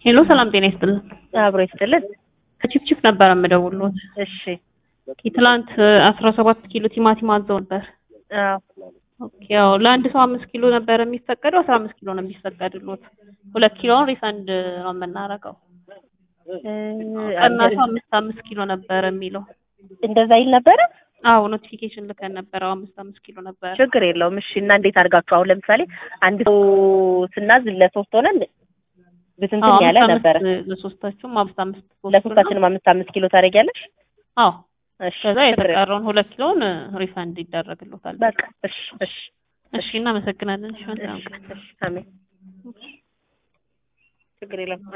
ሄሎ ሰላም ጤና ይስጥልን። አብሮ ይስጥልን። ከቺፕቺፕ ነበር የምደውልዎት። እሺ ትላንት አስራ ሰባት ኪሎ ቲማቲም አዘው ነበር። አዎ ኦኬ ያው ለአንድ ሰው አምስት ኪሎ ነበር የሚፈቀደው አስራ አምስት ኪሎ ነው የሚፈቀድልዎት። ሁለት ኪሎውን ሪፈንድ ነው የምናደርገው። ቀናቱ አምስት አምስት ኪሎ ነበር የሚለው። እንደዛ ይል ነበረ። አዎ ኖቲፊኬሽን ልከን ነበር። አዎ አምስት አምስት ኪሎ ነበር። ችግር የለውም። እሺ እና እንዴት አድርጋችሁ አሁን ለምሳሌ አንድ ሰው ስናዝ ለሶስት ሆነን ብትንትን አዎ ያለ አምስት ነበረ። አምስት ለሶስታችሁም አምስት አምስት ሶስት ለሶስታችንም አምስት አምስት ኪሎ ታደርጊያለሽ? አዎ እሺ ከዛ ችግር የለውም። የተቀረውን ሁለት ኪሎን ሪፈንድ ይደረግልዎታል። በቃ እሺ እሺ እሺ እናመሰግናለን። እሺ መልካም እሺ ቀን። እሺ አሜን። ችግር የለም።